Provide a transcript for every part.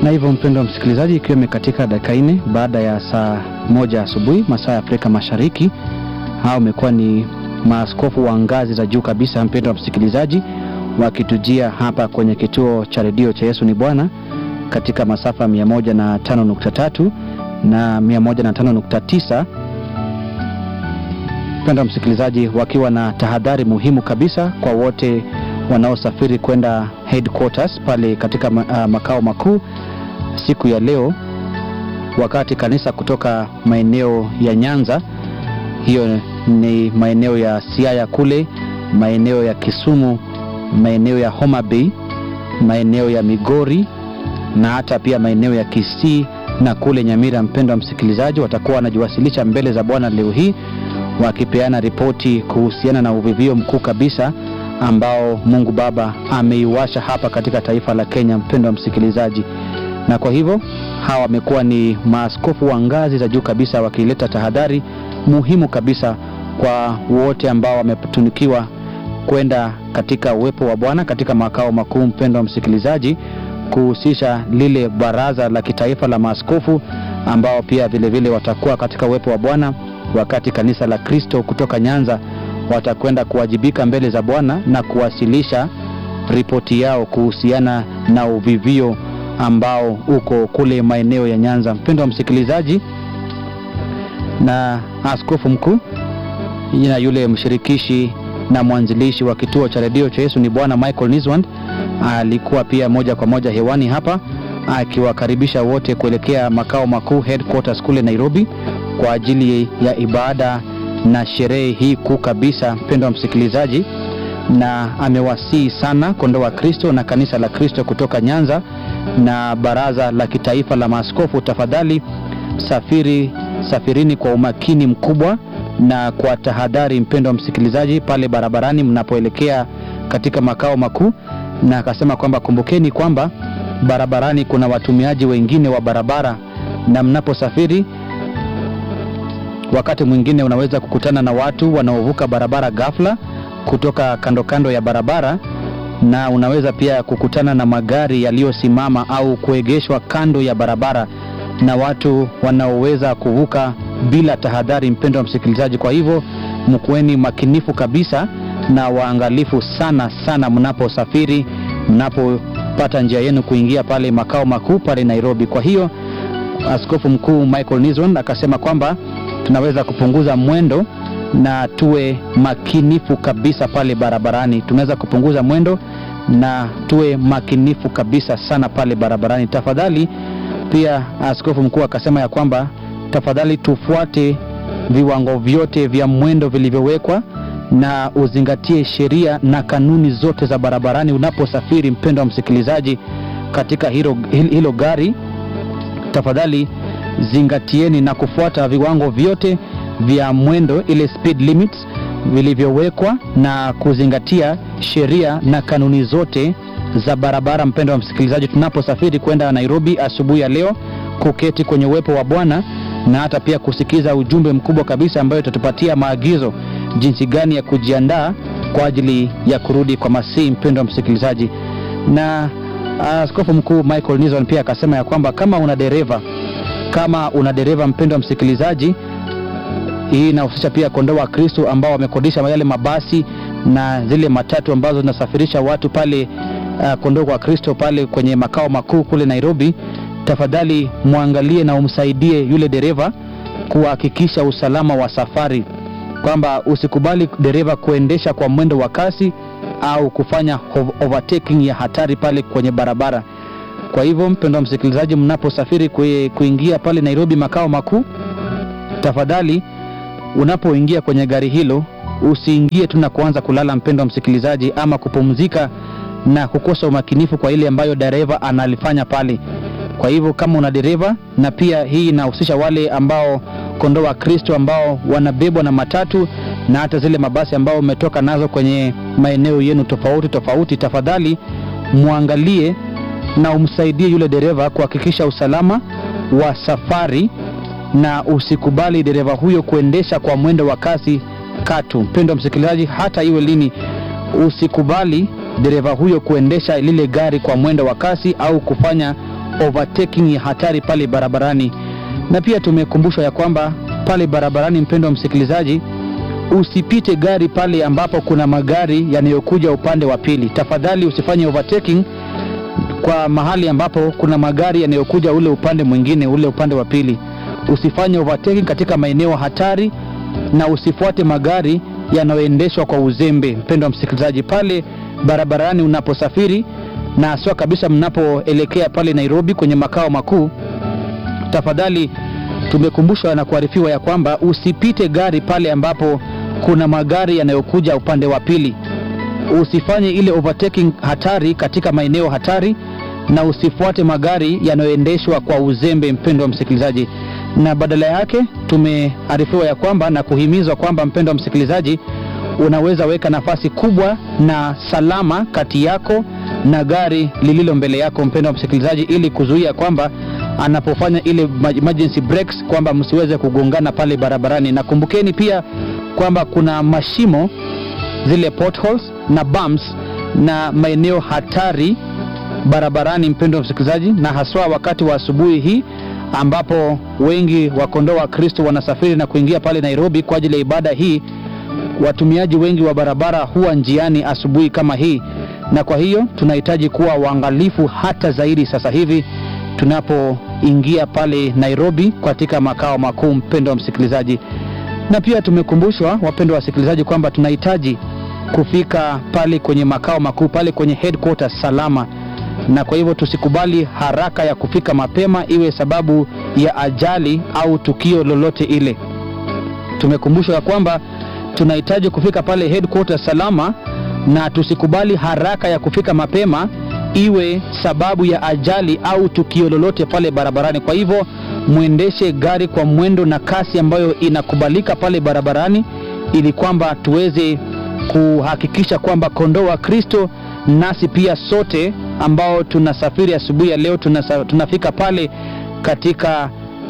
Na hivyo mpendo wa msikilizaji, ikiwa imekatika dakika nne baada ya saa moja asubuhi masaa ya Afrika Mashariki, hao wamekuwa ni maaskofu wa ngazi za juu kabisa, mpendo wa msikilizaji, wakitujia hapa kwenye kituo cha redio cha Yesu ni Bwana katika masafa 105.3 na 105.9 mpendo wa msikilizaji, wakiwa na tahadhari muhimu kabisa kwa wote wanaosafiri kwenda headquarters pale katika uh, makao makuu siku ya leo, wakati kanisa kutoka maeneo ya Nyanza, hiyo ni maeneo ya Siaya kule, maeneo ya Kisumu, maeneo ya Homa Bay, maeneo ya Migori na hata pia maeneo ya Kisii na kule Nyamira, mpendo wa msikilizaji, watakuwa wanajiwasilisha mbele za Bwana leo hii wakipeana ripoti kuhusiana na uvivio mkuu kabisa ambao Mungu Baba ameiwasha hapa katika taifa la Kenya, mpendo wa msikilizaji. Na kwa hivyo hawa wamekuwa ni maaskofu wa ngazi za juu kabisa, wakileta tahadhari muhimu kabisa kwa wote ambao wametunikiwa kwenda katika uwepo wa Bwana katika makao makuu, mpendo wa msikilizaji, kuhusisha lile baraza la kitaifa la maaskofu ambao pia vilevile vile watakuwa katika uwepo wa Bwana wakati kanisa la Kristo kutoka Nyanza watakwenda kuwajibika mbele za Bwana na kuwasilisha ripoti yao kuhusiana na uvivio ambao uko kule maeneo ya Nyanza. Mpendo wa msikilizaji, na askofu mkuu na yule mshirikishi na mwanzilishi wa kituo cha redio cha Yesu ni Bwana Michael Niswand alikuwa pia moja kwa moja hewani hapa akiwakaribisha wote kuelekea makao makuu headquarters kule Nairobi kwa ajili ya ibada na sherehe hii kuu kabisa, mpendo wa msikilizaji, na amewasihi sana kondoo wa Kristo na kanisa la Kristo kutoka Nyanza na baraza la kitaifa la maaskofu, tafadhali safiri, safirini kwa umakini mkubwa na kwa tahadhari, mpendo wa msikilizaji, pale barabarani mnapoelekea katika makao makuu, na akasema kwamba kumbukeni kwamba barabarani kuna watumiaji wengine wa barabara, na mnaposafiri wakati mwingine unaweza kukutana na watu wanaovuka barabara ghafla kutoka kando kando ya barabara, na unaweza pia kukutana na magari yaliyosimama au kuegeshwa kando ya barabara na watu wanaoweza kuvuka bila tahadhari, mpendo wa msikilizaji. Kwa hivyo mkuweni makinifu kabisa na waangalifu sana sana mnaposafiri, mnapopata njia yenu kuingia pale makao makuu pale Nairobi. Kwa hiyo Askofu Mkuu Michael Niswand akasema kwamba tunaweza kupunguza mwendo na tuwe makinifu kabisa pale barabarani. Tunaweza kupunguza mwendo na tuwe makinifu kabisa sana pale barabarani. Tafadhali pia askofu mkuu akasema ya kwamba tafadhali tufuate viwango vyote vya mwendo vilivyowekwa na uzingatie sheria na kanuni zote za barabarani unaposafiri, mpendo wa msikilizaji, katika hilo, hilo gari. Tafadhali zingatieni na kufuata viwango vyote vya mwendo, ile speed limits vilivyowekwa na kuzingatia sheria na kanuni zote za barabara. Mpendo wa msikilizaji, tunaposafiri kwenda Nairobi asubuhi ya leo, kuketi kwenye uwepo wa Bwana na hata pia kusikiza ujumbe mkubwa kabisa ambayo itatupatia maagizo jinsi gani ya kujiandaa kwa ajili ya kurudi kwa Masihi. Mpendo wa msikilizaji, na askofu mkuu Michael Niswand pia akasema ya kwamba kama una dereva kama una dereva mpendo wa msikilizaji, hii inahusisha pia kondoo wa Kristo ambao wamekodisha yale mabasi na zile matatu ambazo zinasafirisha watu pale, uh, kondoo wa Kristo pale kwenye makao makuu kule Nairobi. Tafadhali mwangalie na umsaidie yule dereva kuhakikisha usalama wa safari, kwamba usikubali dereva kuendesha kwa mwendo wa kasi au kufanya overtaking ya hatari pale kwenye barabara. Kwa hivyo mpendwa msikilizaji, mnaposafiri kuingia pale Nairobi makao makuu, tafadhali unapoingia kwenye gari hilo usiingie tu na kuanza kulala, mpendwa msikilizaji, ama kupumzika na kukosa umakinifu kwa ile ambayo dereva analifanya pale. Kwa hivyo kama una dereva, na pia hii inahusisha wale ambao kondoo wa Kristo ambao wanabebwa na matatu na hata zile mabasi ambao umetoka nazo kwenye maeneo yenu tofauti tofauti, tafadhali muangalie na umsaidie yule dereva kuhakikisha usalama wa safari, na usikubali dereva huyo kuendesha kwa mwendo wa kasi katu. Mpendwa msikilizaji, hata iwe lini, usikubali dereva huyo kuendesha lile gari kwa mwendo wa kasi au kufanya overtaking ya hatari pale barabarani, na pia tumekumbushwa ya kwamba pale barabarani, mpendo wa msikilizaji, usipite gari pale ambapo kuna magari yanayokuja upande wa pili. Tafadhali usifanye overtaking kwa mahali ambapo kuna magari yanayokuja ule upande mwingine, ule upande wa pili. Usifanye overtaking katika maeneo hatari na usifuate magari yanayoendeshwa kwa uzembe. Mpendo wa msikilizaji, pale barabarani unaposafiri na haswa kabisa mnapoelekea pale Nairobi kwenye makao makuu, tafadhali tumekumbushwa na kuarifiwa ya kwamba usipite gari pale ambapo kuna magari yanayokuja upande wa pili. Usifanye ile overtaking hatari katika maeneo hatari, na usifuate magari yanayoendeshwa kwa uzembe, mpendo wa msikilizaji. Na badala yake tumearifiwa ya kwamba na kuhimizwa kwamba, mpendo wa msikilizaji, unaweza weka nafasi kubwa na salama kati yako na gari lililo mbele yako, mpendo wa msikilizaji, ili kuzuia kwamba anapofanya ile emergency brakes kwamba msiweze kugongana pale barabarani. Na kumbukeni pia kwamba kuna mashimo zile potholes na bumps na maeneo hatari barabarani, mpendo wa msikilizaji, na haswa wakati wa asubuhi hii ambapo wengi wa kondoo wa Kristo wanasafiri na kuingia pale Nairobi kwa ajili ya ibada hii. Watumiaji wengi wa barabara huwa njiani asubuhi kama hii, na kwa hiyo tunahitaji kuwa waangalifu hata zaidi sasa hivi tunapoingia pale Nairobi katika makao makuu, mpendo wa msikilizaji. Na pia tumekumbushwa, wapendo wa wasikilizaji, kwamba tunahitaji kufika pale kwenye makao makuu pale kwenye headquarters salama, na kwa hivyo tusikubali haraka ya kufika mapema iwe sababu ya ajali au tukio lolote ile. Tumekumbushwa ya kwamba tunahitaji kufika pale headquarters salama, na tusikubali haraka ya kufika mapema iwe sababu ya ajali au tukio lolote pale barabarani. Kwa hivyo mwendeshe gari kwa mwendo na kasi ambayo inakubalika pale barabarani, ili kwamba tuweze kuhakikisha kwamba kondoo wa Kristo nasi pia sote ambao tunasafiri asubuhi ya leo tunasa, tunafika pale katika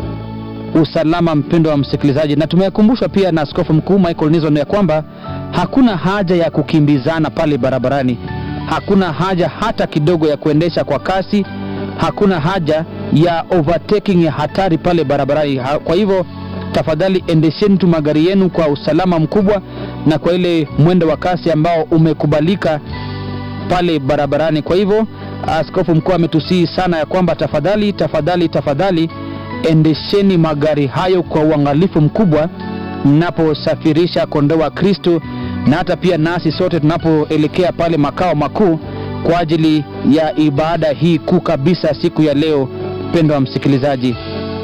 usalama, mpendo wa msikilizaji. Na tumekumbushwa pia na Askofu Mkuu Michael Nizon ya kwamba hakuna haja ya kukimbizana pale barabarani, hakuna haja hata kidogo ya kuendesha kwa kasi, hakuna haja ya overtaking ya hatari pale barabarani. Kwa hivyo tafadhali endesheni tu magari yenu kwa usalama mkubwa na kwa ile mwendo wa kasi ambao umekubalika pale barabarani. Kwa hivyo askofu mkuu ametusihi sana ya kwamba tafadhali, tafadhali, tafadhali endesheni magari hayo kwa uangalifu mkubwa mnaposafirisha kondoo wa Kristo, na hata pia nasi sote tunapoelekea pale makao makuu kwa ajili ya ibada hii kuu kabisa siku ya leo, mpendo wa msikilizaji.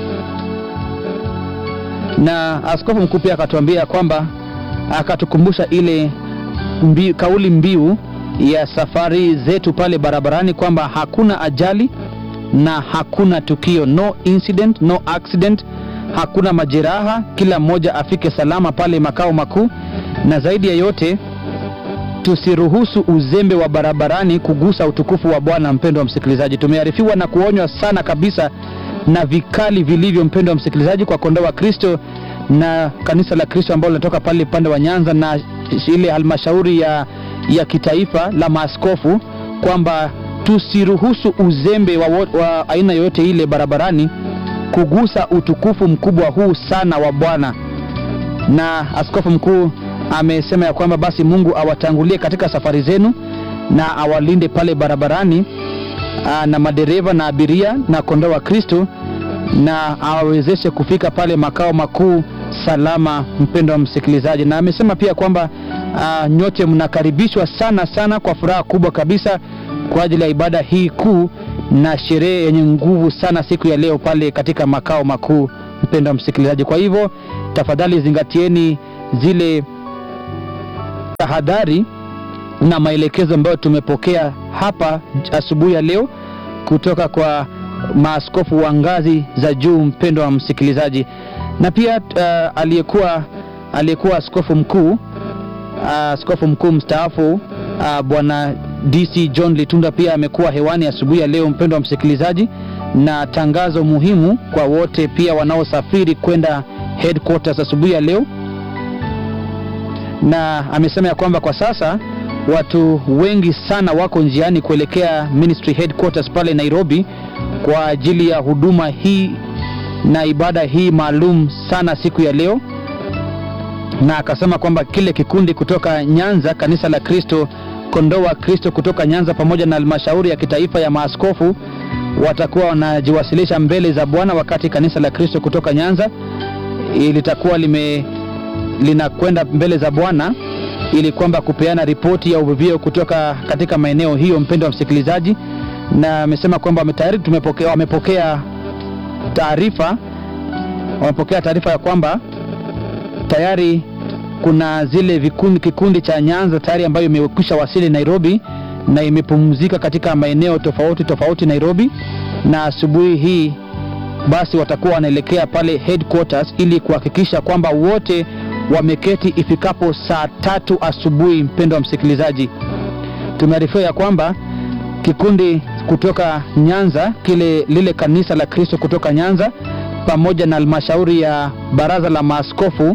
Na askofu mkuu pia akatuambia kwamba akatukumbusha ile mbi, kauli mbiu ya safari zetu pale barabarani kwamba hakuna ajali na hakuna tukio, no incident, no accident, hakuna majeraha, kila mmoja afike salama pale makao makuu, na zaidi ya yote tusiruhusu uzembe wa barabarani kugusa utukufu wa Bwana. Mpendo wa msikilizaji, tumearifiwa na kuonywa sana kabisa na vikali vilivyo, mpendo wa msikilizaji, kwa kondoo wa Kristo na kanisa la Kristo ambalo linatoka pale upande wa Nyanza na ile halmashauri ya, ya kitaifa la maaskofu kwamba tusiruhusu uzembe wa, wa aina yoyote ile barabarani kugusa utukufu mkubwa huu sana wa Bwana. Na askofu mkuu amesema ya kwamba basi Mungu awatangulie katika safari zenu na awalinde pale barabarani aa, na madereva na abiria na kondoo wa Kristo na awawezeshe kufika pale makao makuu salama, mpendo wa msikilizaji. Na amesema pia kwamba uh, nyote mnakaribishwa sana sana kwa furaha kubwa kabisa kwa ajili ya ibada hii kuu na sherehe yenye nguvu sana siku ya leo pale katika makao makuu, mpendo wa msikilizaji. Kwa hivyo tafadhali zingatieni zile tahadhari na maelekezo ambayo tumepokea hapa asubuhi ya leo kutoka kwa maaskofu wa ngazi za juu, mpendo wa msikilizaji, na pia uh, aliyekuwa aliyekuwa askofu mkuu askofu uh, mkuu mstaafu uh, bwana DC John Litunda pia amekuwa hewani asubuhi ya leo, mpendo wa msikilizaji, na tangazo muhimu kwa wote pia wanaosafiri kwenda headquarters asubuhi ya leo, na amesema ya kwamba kwa sasa watu wengi sana wako njiani kuelekea ministry headquarters pale Nairobi kwa ajili ya huduma hii na ibada hii maalum sana siku ya leo, na akasema kwamba kile kikundi kutoka Nyanza, kanisa la Kristo kondoo wa Kristo kutoka Nyanza, pamoja na halmashauri ya kitaifa ya maaskofu watakuwa wanajiwasilisha mbele za Bwana, wakati kanisa la Kristo kutoka Nyanza litakuwa lime linakwenda mbele za Bwana ili kwamba kupeana ripoti ya uvuvio kutoka katika maeneo hiyo. Mpendo wa msikilizaji, na amesema kwamba tayari tumepokea, wamepokea taarifa wamepokea taarifa ya kwamba tayari kuna zile vikundi, kikundi cha Nyanza tayari ambayo imekwisha wasili Nairobi na imepumzika katika maeneo tofauti tofauti Nairobi, na asubuhi hii basi watakuwa wanaelekea pale headquarters ili kuhakikisha kwamba wote wameketi ifikapo saa tatu asubuhi. Mpendo wa msikilizaji, tumearifiwa ya kwamba kikundi kutoka Nyanza kile lile kanisa la Kristo kutoka Nyanza pamoja na halmashauri ya baraza la maaskofu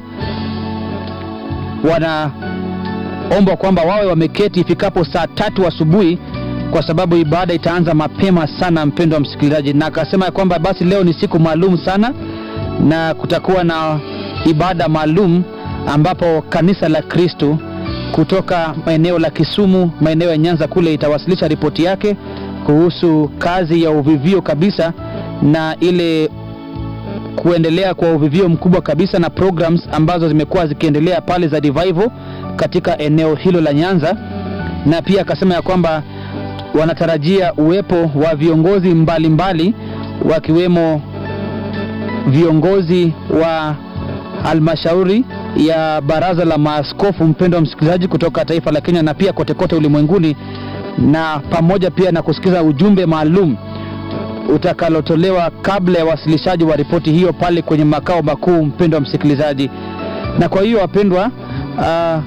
wanaombwa kwamba wawe wameketi ifikapo saa tatu asubuhi kwa sababu ibada itaanza mapema sana, mpendo wa msikilizaji. Na akasema ya kwamba basi leo ni siku maalum sana, na kutakuwa na ibada maalum ambapo kanisa la Kristo kutoka maeneo la Kisumu, maeneo ya Nyanza kule itawasilisha ripoti yake kuhusu kazi ya uvivio kabisa na ile kuendelea kwa uvivio mkubwa kabisa na programs ambazo zimekuwa zikiendelea pale za revival katika eneo hilo la Nyanza, na pia akasema ya kwamba wanatarajia uwepo wa viongozi mbalimbali mbali, wakiwemo viongozi wa halmashauri ya baraza la maaskofu, mpendo wa msikilizaji, kutoka taifa la Kenya na pia kote kote ulimwenguni, na pamoja pia na kusikiza ujumbe maalum utakalotolewa kabla ya wasilishaji wa ripoti hiyo pale kwenye makao makuu, mpendo wa msikilizaji. Na kwa hiyo wapendwa, uh,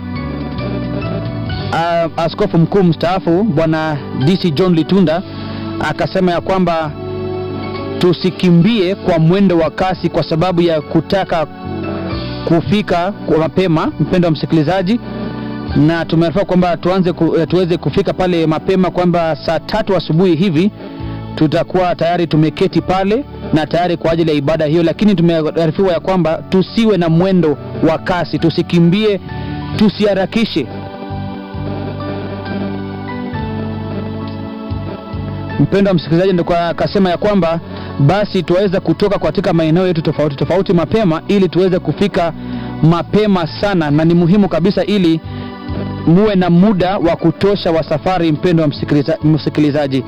uh, askofu mkuu mstaafu bwana DC John Litunda akasema ya kwamba tusikimbie kwa mwendo wa kasi kwa sababu ya kutaka kufika kwa mapema, mpendo wa msikilizaji, na tumearifiwa kwamba tuanze ku, tuweze kufika pale mapema, kwamba saa tatu asubuhi hivi tutakuwa tayari tumeketi pale na tayari kwa ajili ya ibada hiyo, lakini tumearifiwa ya kwamba tusiwe na mwendo wa kasi, tusikimbie, tusiharakishe. Mpendo wa msikilizaji, ndio akasema ya kwamba basi tuweza kutoka katika maeneo yetu tofauti tofauti mapema ili tuweze kufika mapema sana, na ni muhimu kabisa ili muwe na muda wa kutosha wa safari, mpendo wa msikiliza, msikilizaji.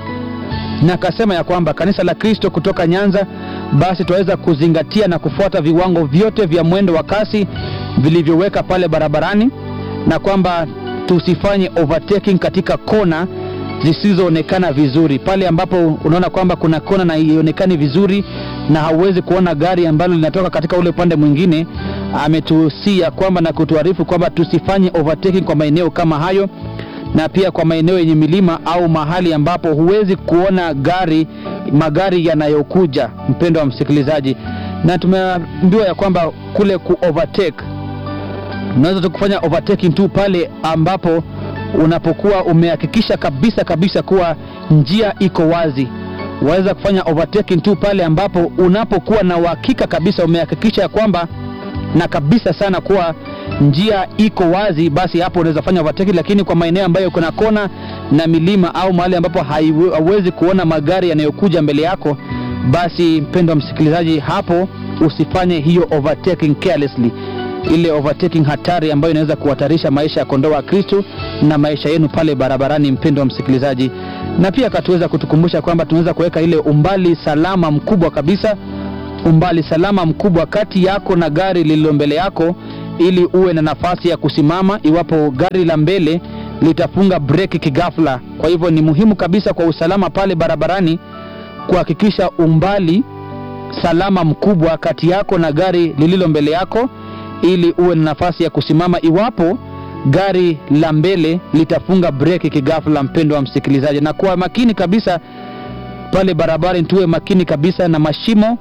Na akasema ya kwamba kanisa la Kristo kutoka Nyanza basi tuweza kuzingatia na kufuata viwango vyote vya mwendo wa kasi vilivyoweka pale barabarani, na kwamba tusifanye overtaking katika kona zisizoonekana vizuri, pale ambapo unaona kwamba kuna kona na haionekani vizuri na hauwezi kuona gari ambalo linatoka katika ule upande mwingine. Ametuhusia kwamba na kutuarifu kwamba tusifanye overtaking kwa maeneo kama hayo, na pia kwa maeneo yenye milima au mahali ambapo huwezi kuona gari magari yanayokuja, mpendo wa msikilizaji. Na tumeambiwa ya kwamba kule ku overtake unaweza tu kufanya overtaking tu pale ambapo unapokuwa umehakikisha kabisa kabisa kuwa njia iko wazi. Waweza kufanya overtaking tu pale ambapo unapokuwa na uhakika kabisa umehakikisha ya kwamba na kabisa sana kuwa njia iko wazi, basi hapo unaweza fanya overtaking. Lakini kwa maeneo ambayo kuna kona na milima au mahali ambapo hauwezi kuona magari yanayokuja mbele yako, basi mpendo wa msikilizaji, hapo usifanye hiyo overtaking carelessly ile overtaking hatari ambayo inaweza kuhatarisha maisha ya kondoo wa Kristo na maisha yenu pale barabarani, mpendo wa msikilizaji. Na pia akatuweza kutukumbusha kwamba tunaweza kuweka ile umbali salama mkubwa kabisa, umbali salama mkubwa kati yako na gari lililo mbele yako, ili uwe na nafasi ya kusimama iwapo gari la mbele litafunga breki kigafla. Kwa hivyo ni muhimu kabisa kwa usalama pale barabarani kuhakikisha umbali salama mkubwa kati yako na gari lililo mbele yako ili uwe na nafasi ya kusimama iwapo gari la mbele litafunga breki kigafla, mpendo wa msikilizaji. Na kuwa makini kabisa pale barabarani, tuwe makini kabisa na mashimo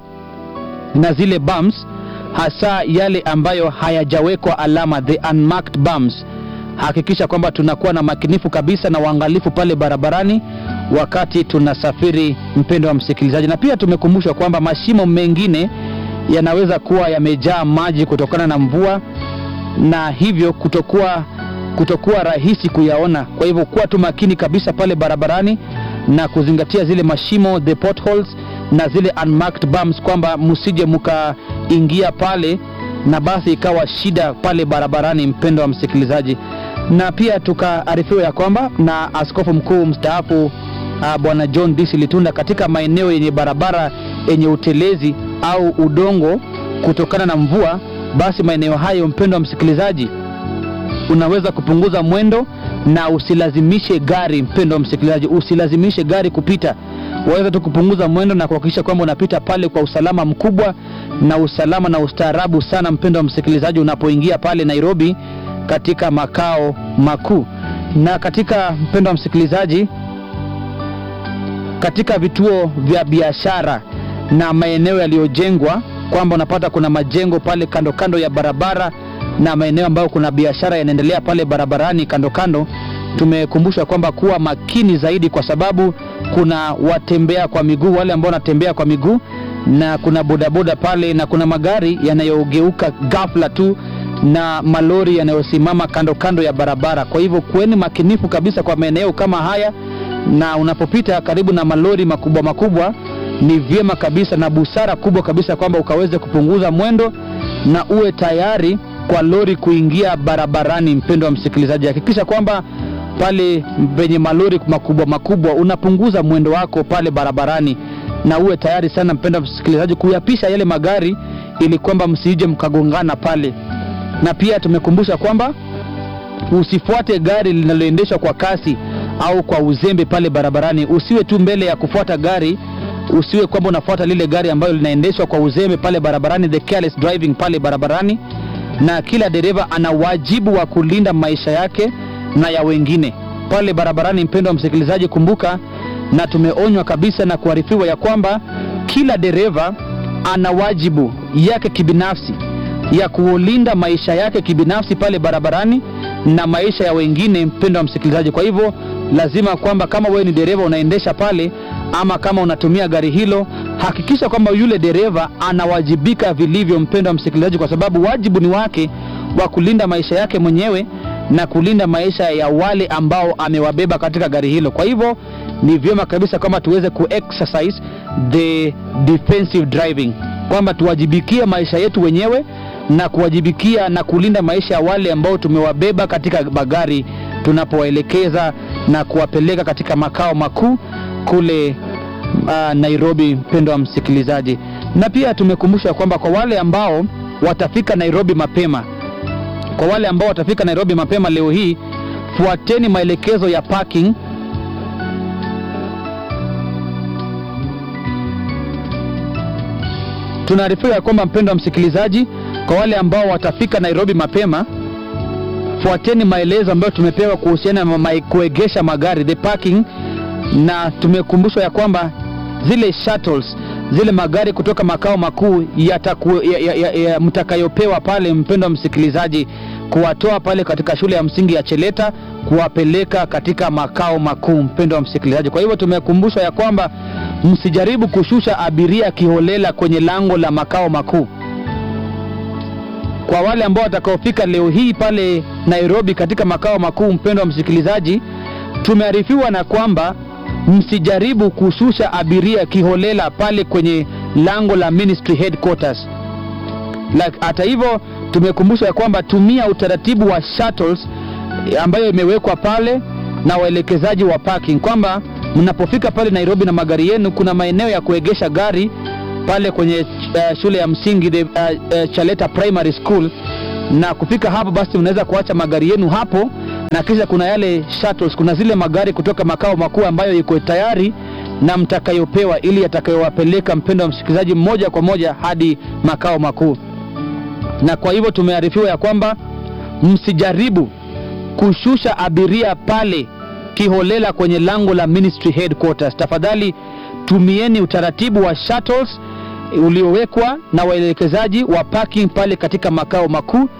na zile bumps, hasa yale ambayo hayajawekwa alama, the unmarked bumps, hakikisha kwamba tunakuwa na makinifu kabisa na uangalifu pale barabarani wakati tunasafiri, mpendo wa msikilizaji. Na pia tumekumbushwa kwamba mashimo mengine yanaweza kuwa yamejaa maji kutokana na mvua na hivyo kutokuwa kutokuwa rahisi kuyaona. Kwa hivyo kuwa tu makini kabisa pale barabarani na kuzingatia zile mashimo the potholes na zile unmarked bumps, kwamba msije mkaingia pale na basi ikawa shida pale barabarani, mpendo wa msikilizaji. Na pia tukaarifiwa ya kwamba na askofu mkuu mstaafu uh, bwana John Disi Litunda katika maeneo yenye barabara yenye utelezi au udongo kutokana na mvua, basi maeneo hayo, mpendo wa msikilizaji, unaweza kupunguza mwendo na usilazimishe gari, mpendo wa msikilizaji, usilazimishe gari kupita. Waweza tu kupunguza mwendo na kuhakikisha kwamba unapita pale kwa usalama mkubwa na usalama na ustaarabu sana, mpendo wa msikilizaji, unapoingia pale Nairobi katika makao makuu. Na katika mpendo wa msikilizaji, katika vituo vya biashara na maeneo yaliyojengwa, kwamba unapata kuna majengo pale kando kando ya barabara na maeneo ambayo kuna biashara yanaendelea pale barabarani kando kando, tumekumbushwa kwamba kuwa makini zaidi, kwa sababu kuna watembea kwa miguu, wale ambao wanatembea kwa miguu, na kuna bodaboda pale, na kuna magari yanayogeuka ghafla tu na malori yanayosimama kando kando ya barabara. Kwa hivyo kuweni makinifu kabisa kwa maeneo kama haya, na unapopita karibu na malori makubwa makubwa, ni vyema kabisa na busara kubwa kabisa kwamba ukaweze kupunguza mwendo na uwe tayari kwa lori kuingia barabarani. Mpendo wa msikilizaji, hakikisha kwamba pale penye malori makubwa makubwa unapunguza mwendo wako pale barabarani, na uwe tayari sana, mpendo wa msikilizaji, kuyapisha yale magari ili kwamba msije mkagongana pale. Na pia tumekumbusha kwamba usifuate gari linaloendeshwa kwa kasi au kwa uzembe pale barabarani. Usiwe tu mbele ya kufuata gari, usiwe kwamba unafuata lile gari ambalo linaendeshwa kwa uzembe pale barabarani, the careless driving pale barabarani na kila dereva ana wajibu wa kulinda maisha yake na ya wengine pale barabarani. Mpendo wa msikilizaji, kumbuka na tumeonywa kabisa na kuarifiwa ya kwamba kila dereva ana wajibu yake kibinafsi ya kulinda maisha yake kibinafsi pale barabarani na maisha ya wengine, mpendo wa msikilizaji. Kwa hivyo lazima kwamba kama wewe ni dereva unaendesha pale ama kama unatumia gari hilo, hakikisha kwamba yule dereva anawajibika vilivyo, mpendo wa msikilizaji, kwa sababu wajibu ni wake wa kulinda maisha yake mwenyewe na kulinda maisha ya wale ambao amewabeba katika gari hilo. Kwa hivyo ni vyema kabisa kwamba tuweze kuexercise the defensive driving, kwamba tuwajibikie maisha yetu wenyewe na kuwajibikia na kulinda maisha ya wale ambao tumewabeba katika magari tunapowaelekeza na kuwapeleka katika makao makuu kule uh, Nairobi, mpendo wa msikilizaji. Na pia tumekumbusha kwamba kwa wale ambao watafika Nairobi mapema, kwa wale ambao watafika Nairobi mapema leo hii, fuateni maelekezo ya parking tunaarifiwa ya kwamba mpendo wa msikilizaji, kwa wale ambao watafika Nairobi mapema, fuateni maelezo ambayo tumepewa kuhusiana na ma kuegesha magari the parking, na tumekumbushwa ya kwamba zile shuttles, zile magari kutoka makao makuu yataku, ya, ya, ya, ya, mtakayopewa pale, mpendo wa msikilizaji, kuwatoa pale katika shule ya msingi ya Cheleta kuwapeleka katika makao makuu, mpendo wa msikilizaji. Kwa hivyo tumekumbushwa ya kwamba msijaribu kushusha abiria kiholela kwenye lango la makao makuu. Kwa wale ambao watakaofika leo hii pale Nairobi katika makao makuu, mpendo wa msikilizaji, tumearifiwa na kwamba msijaribu kushusha abiria kiholela pale kwenye lango la ministry headquarters. Hata hivyo tumekumbushwa ya kwamba tumia utaratibu wa shuttles ambayo imewekwa pale na waelekezaji wa parking, kwamba mnapofika pale Nairobi na magari yenu, kuna maeneo ya kuegesha gari pale kwenye uh, shule ya msingi the, uh, uh, Chaleta Primary School, na kufika hapo basi unaweza kuacha magari yenu hapo, na kisha kuna yale shuttles, kuna zile magari kutoka makao makuu ambayo iko tayari na mtakayopewa, ili yatakayowapeleka mpendo wa msikilizaji moja kwa moja hadi makao makuu. Na kwa hivyo tumearifiwa ya kwamba msijaribu kushusha abiria pale kiholela kwenye lango la ministry headquarters. Tafadhali tumieni utaratibu wa shuttles uliowekwa na waelekezaji wa parking pale katika makao makuu,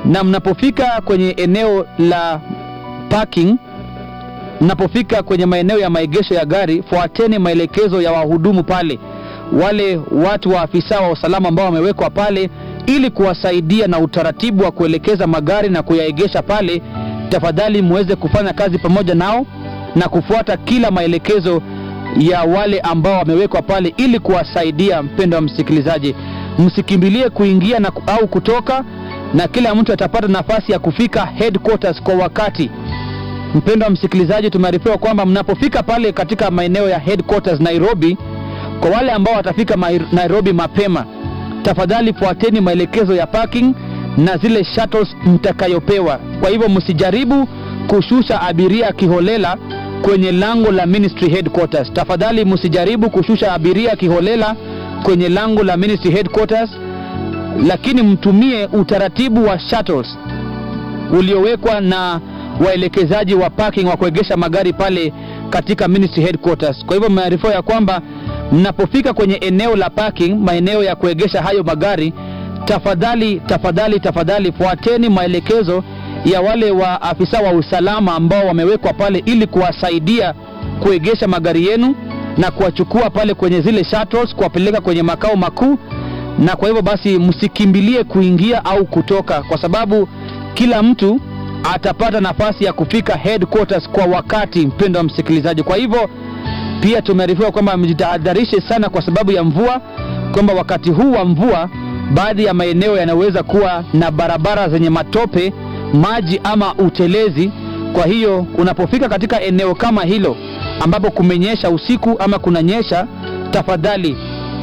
na mnapofika kwenye eneo la parking mnapofika kwenye maeneo ya maegesho ya gari fuateni maelekezo ya wahudumu pale wale watu wa afisa wa usalama ambao wamewekwa pale ili kuwasaidia na utaratibu wa kuelekeza magari na kuyaegesha pale tafadhali muweze kufanya kazi pamoja nao na kufuata kila maelekezo ya wale ambao wamewekwa pale ili kuwasaidia mpendo wa msikilizaji msikimbilie kuingia na, au kutoka na kila mtu atapata nafasi ya kufika headquarters kwa wakati mpendo wa msikilizaji tumearifiwa kwamba mnapofika pale katika maeneo ya headquarters nairobi kwa wale ambao watafika Mai- nairobi mapema tafadhali fuateni maelekezo ya parking na zile shuttles mtakayopewa kwa hivyo msijaribu kushusha abiria kiholela kwenye lango la ministry headquarters tafadhali msijaribu kushusha abiria kiholela kwenye lango la ministry headquarters lakini mtumie utaratibu wa shuttles uliowekwa na waelekezaji wa parking wa kuegesha magari pale katika ministry headquarters kwa hivyo mmearifiwa ya kwamba mnapofika kwenye eneo la parking maeneo ya kuegesha hayo magari tafadhali tafadhali tafadhali fuateni maelekezo ya wale wa afisa wa usalama ambao wamewekwa pale ili kuwasaidia kuegesha magari yenu na kuwachukua pale kwenye zile shuttles kuwapeleka kwenye makao makuu na kwa hivyo basi msikimbilie kuingia au kutoka kwa sababu kila mtu atapata nafasi ya kufika headquarters kwa wakati mpendo wa msikilizaji kwa hivyo pia tumearifiwa kwamba mjitahadharishe sana kwa sababu ya mvua kwamba wakati huu wa mvua baadhi ya maeneo yanaweza kuwa na barabara zenye matope maji ama utelezi kwa hiyo unapofika katika eneo kama hilo ambapo kumenyesha usiku ama kunanyesha tafadhali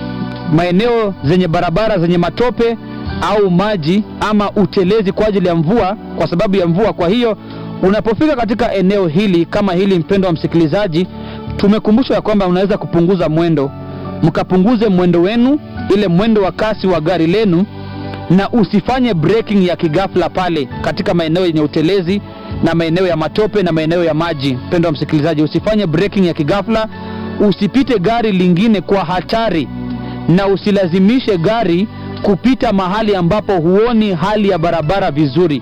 maeneo zenye barabara zenye matope au maji ama utelezi kwa ajili ya mvua kwa sababu ya mvua kwa hiyo unapofika katika eneo hili kama hili mpendo wa msikilizaji tumekumbushwa ya kwamba unaweza kupunguza mwendo mkapunguze mwendo wenu ile mwendo wa kasi wa gari lenu na usifanye braking ya kigafla pale katika maeneo yenye utelezi na maeneo ya matope na maeneo ya maji mpendo wa msikilizaji usifanye braking ya kigafla usipite gari lingine kwa hatari na usilazimishe gari kupita mahali ambapo huoni hali ya barabara vizuri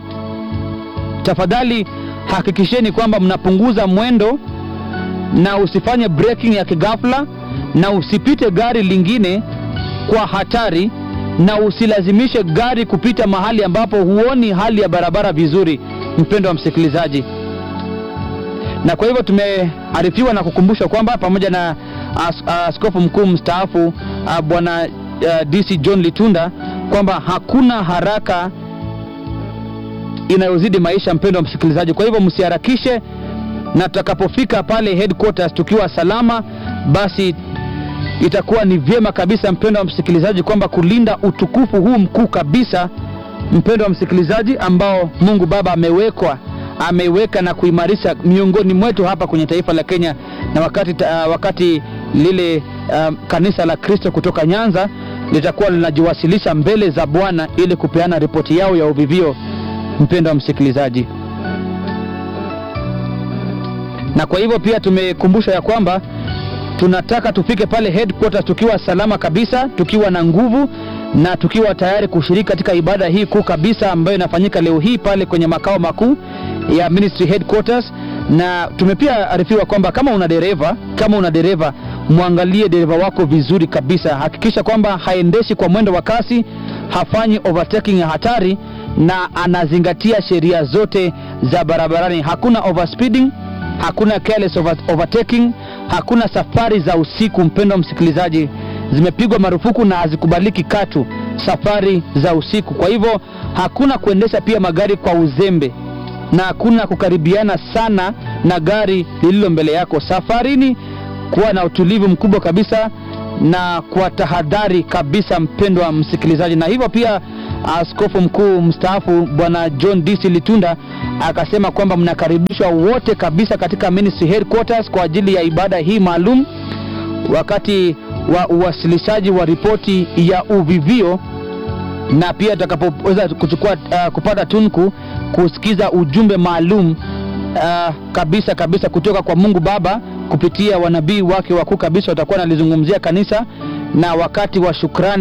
tafadhali hakikisheni kwamba mnapunguza mwendo na usifanye braking ya kigafla na usipite gari lingine kwa hatari na usilazimishe gari kupita mahali ambapo huoni hali ya barabara vizuri mpendo wa msikilizaji na kwa hivyo tumearifiwa na kukumbushwa kwamba pamoja na as, askofu mkuu mstaafu ah, bwana uh, dc john litunda kwamba hakuna haraka inayozidi maisha mpendo wa msikilizaji kwa hivyo msiharakishe na tutakapofika pale headquarters tukiwa salama basi itakuwa ni vyema kabisa mpendo wa msikilizaji kwamba kulinda utukufu huu mkuu kabisa mpendo wa msikilizaji ambao mungu baba amewekwa ameweka na kuimarisha miongoni mwetu hapa kwenye taifa la kenya na wakati, uh, wakati lile uh, kanisa la kristo kutoka nyanza litakuwa linajiwasilisha mbele za bwana ili kupeana ripoti yao ya uvivio mpendo wa msikilizaji na kwa hivyo pia tumekumbusha ya kwamba tunataka tufike pale headquarters tukiwa salama kabisa tukiwa na nguvu na tukiwa tayari kushiriki katika ibada hii kuu kabisa ambayo inafanyika leo hii pale kwenye makao makuu ya ministry headquarters na tumepia arifiwa kwamba kama una dereva kama una dereva mwangalie dereva wako vizuri kabisa hakikisha kwamba haendeshi kwa mwendo wa kasi hafanyi overtaking ya hatari na anazingatia sheria zote za barabarani hakuna overspeeding hakuna careless over, overtaking hakuna safari za usiku mpendo msikilizaji zimepigwa marufuku na hazikubaliki katu safari za usiku kwa hivyo hakuna kuendesha pia magari kwa uzembe na hakuna kukaribiana sana na gari lililo mbele yako safarini kuwa na utulivu mkubwa kabisa na kwa tahadhari kabisa mpendwa msikilizaji na hivyo pia askofu mkuu mstaafu bwana john dc litunda akasema kwamba mnakaribishwa wote kabisa katika ministry headquarters kwa ajili ya ibada hii maalum wakati wa uwasilishaji wa ripoti ya uvivio na pia tutakapoweza kuchukua uh, kupata tunku kusikiza ujumbe maalum uh, kabisa kabisa kutoka kwa mungu baba kupitia wanabii wake wakuu kabisa watakuwa nalizungumzia kanisa na wakati wa shukrani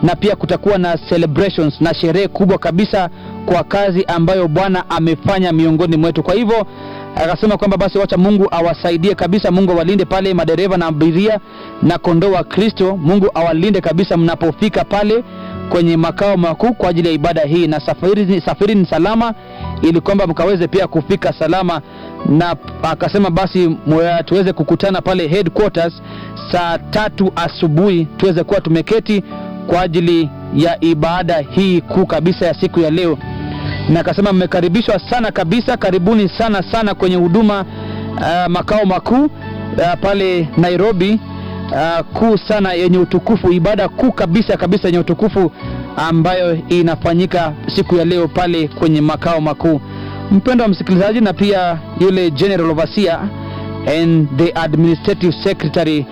na pia kutakuwa na celebrations na sherehe kubwa kabisa kwa kazi ambayo Bwana amefanya miongoni mwetu. Kwa hivyo akasema kwamba basi wacha Mungu awasaidie kabisa, Mungu awalinde pale madereva na abiria na kondoo wa Kristo. Mungu awalinde kabisa mnapofika pale kwenye makao makuu kwa ajili ya ibada hii, na safari, safari ni salama, ili kwamba mkaweze pia kufika salama. Na akasema basi mwe- tuweze kukutana pale headquarters saa tatu asubuhi, tuweze kuwa tumeketi kwa ajili ya ibada hii kuu kabisa ya siku ya leo na akasema mmekaribishwa sana kabisa, karibuni sana sana kwenye huduma uh, makao makuu uh, pale Nairobi uh, kuu sana yenye utukufu, ibada kuu kabisa kabisa yenye utukufu ambayo inafanyika siku ya leo pale kwenye makao makuu. Mpendo wa msikilizaji, na pia yule General Overseer and the Administrative Secretary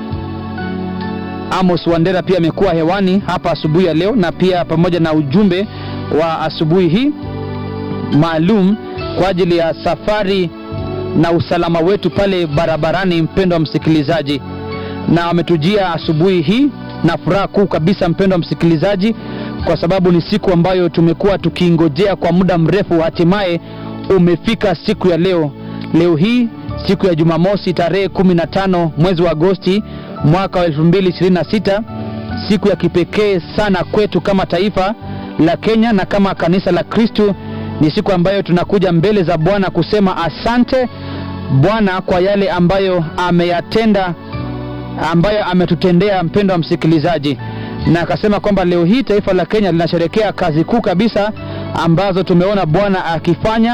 Amos Wandera pia amekuwa hewani hapa asubuhi ya leo, na pia pamoja na ujumbe wa asubuhi hii maalum kwa ajili ya safari na usalama wetu pale barabarani. Mpendo wa msikilizaji, na wametujia asubuhi hii na furaha kuu kabisa, mpendo wa msikilizaji, kwa sababu ni siku ambayo tumekuwa tukiingojea kwa muda mrefu, hatimaye umefika siku ya leo. Leo hii siku ya Jumamosi tarehe 15 mwezi wa Agosti mwaka wa 2026, siku ya kipekee sana kwetu kama taifa la Kenya na kama kanisa la Kristo. Ni siku ambayo tunakuja mbele za Bwana kusema asante Bwana kwa yale ambayo ameyatenda, ambayo ametutendea, mpendo wa msikilizaji. Na akasema kwamba leo hii taifa la Kenya linasherekea kazi kuu kabisa ambazo tumeona Bwana akifanya,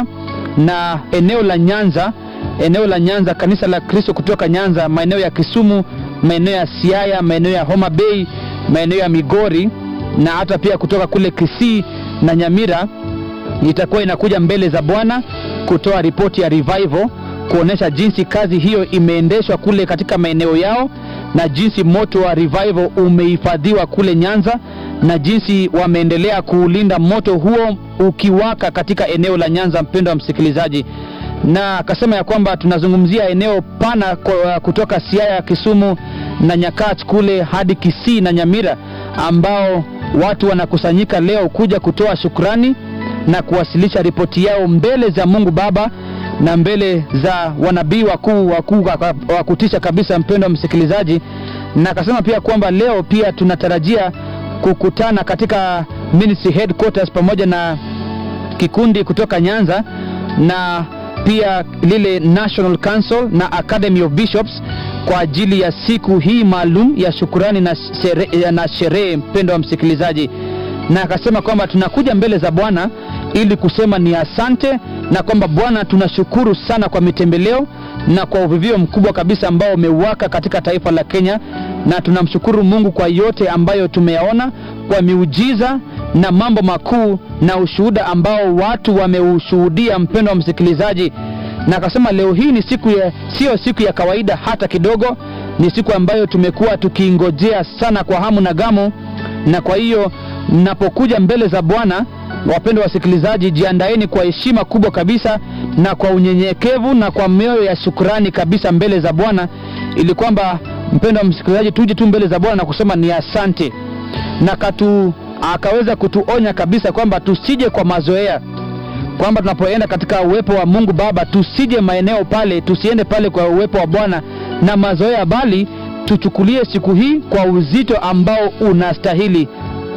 na eneo la Nyanza, eneo la Nyanza, kanisa la Kristo kutoka Nyanza, maeneo ya Kisumu, maeneo ya Siaya, maeneo ya Homa Bay, maeneo ya Migori na hata pia kutoka kule Kisii na Nyamira itakuwa inakuja mbele za Bwana kutoa ripoti ya revival, kuonesha jinsi kazi hiyo imeendeshwa kule katika maeneo yao na jinsi moto wa revival umehifadhiwa kule Nyanza na jinsi wameendelea kuulinda moto huo ukiwaka katika eneo la Nyanza, mpendo wa msikilizaji. Na akasema ya kwamba tunazungumzia eneo pana kwa- kutoka Siaya, Kisumu na Nyakach kule hadi Kisii na Nyamira ambao watu wanakusanyika leo kuja kutoa shukrani na kuwasilisha ripoti yao mbele za Mungu Baba na mbele za wanabii wakuu wakuu wa kutisha kabisa, mpendo wa msikilizaji. Na akasema pia kwamba leo pia tunatarajia kukutana katika ministry headquarters pamoja na kikundi kutoka Nyanza na pia lile National Council na Academy of Bishops kwa ajili ya siku hii maalum ya shukurani na sherehe, na sherehe mpendo wa msikilizaji, na akasema kwamba tunakuja mbele za Bwana ili kusema ni asante na kwamba Bwana tunashukuru sana kwa mitembeleo na kwa uvivio mkubwa kabisa ambao umewaka katika taifa la Kenya, na tunamshukuru Mungu kwa yote ambayo tumeyaona kwa miujiza na mambo makuu na ushuhuda ambao watu wameushuhudia, mpendo wa msikilizaji. Na akasema leo hii ni siku ya, sio siku ya kawaida hata kidogo, ni siku ambayo tumekuwa tukiingojea sana kwa hamu na gamu, na kwa hiyo mnapokuja mbele za Bwana wapendwa wasikilizaji, jiandaeni kwa heshima kubwa kabisa na kwa unyenyekevu na kwa mioyo ya shukrani kabisa mbele za Bwana, ili kwamba mpendwa msikilizaji, tuje tu mbele za Bwana na kusema ni asante, na katu akaweza kutuonya kabisa kwamba tusije kwa mazoea, kwamba tunapoenda katika uwepo wa Mungu Baba tusije maeneo pale, tusiende pale kwa uwepo wa Bwana na mazoea, bali tuchukulie siku hii kwa uzito ambao unastahili.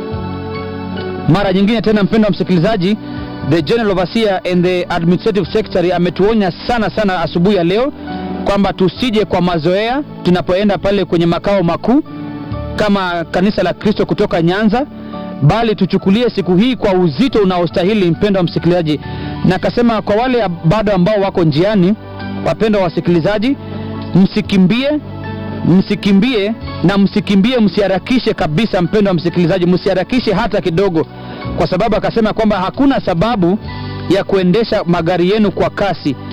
Mara nyingine tena, mpendo wa msikilizaji, the general overseer and the administrative secretary ametuonya sana sana asubuhi ya leo kwamba tusije kwa mazoea tunapoenda pale kwenye makao makuu kama kanisa la Kristo kutoka Nyanza, bali tuchukulie siku hii kwa uzito unaostahili, mpendo wa msikilizaji. Na akasema kwa wale bado ambao wako njiani, wapendwa wasikilizaji, msikimbie msikimbie na msikimbie, msiharakishe kabisa, mpendo wa msikilizaji, msiharakishe hata kidogo, kwa sababu akasema kwamba hakuna sababu ya kuendesha magari yenu kwa kasi